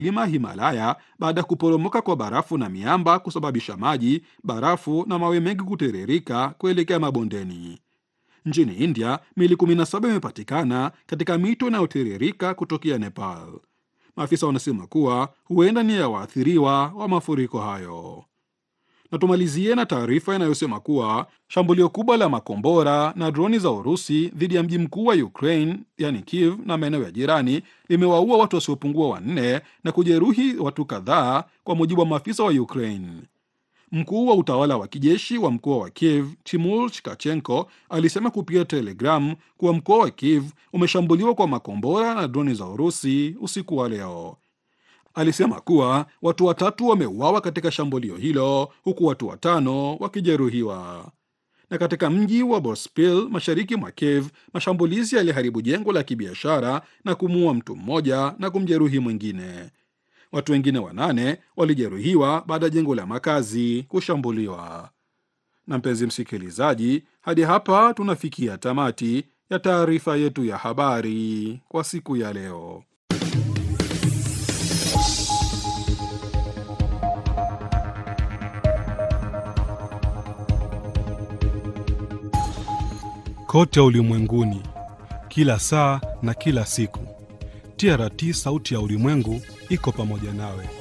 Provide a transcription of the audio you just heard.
mlima Himalaya baada ya kuporomoka kwa barafu na miamba kusababisha maji, barafu na mawe mengi kutiririka kuelekea mabondeni. Nchini India, miili 17 imepatikana katika mito inayotiririka kutokea Nepal. Maafisa wanasema kuwa huenda ni ya waathiriwa wa mafuriko hayo. Na tumalizie na taarifa inayosema kuwa shambulio kubwa la makombora na droni za Urusi dhidi ya mji mkuu wa Ukraine yani Kiev na maeneo ya jirani limewaua watu wasiopungua wanne na kujeruhi watu kadhaa, kwa mujibu wa maafisa wa Ukraine. Mkuu wa utawala wa kijeshi wa mkoa wa Kiev Timur Chikachenko alisema kupitia Telegram kuwa mkoa wa Kiev umeshambuliwa kwa makombora na droni za Urusi usiku wa leo. Alisema kuwa watu watatu wameuawa katika shambulio hilo huku watu watano wakijeruhiwa. Na katika mji wa Bospil mashariki mwa Kiev, mashambulizi yaliharibu jengo la kibiashara na kumuua mtu mmoja na kumjeruhi mwingine. Watu wengine wanane walijeruhiwa baada ya jengo la makazi kushambuliwa. Na mpenzi msikilizaji, hadi hapa tunafikia tamati ya taarifa yetu ya habari kwa siku ya leo. Kote ulimwenguni, kila saa na kila siku, TRT sauti ya ulimwengu iko pamoja nawe.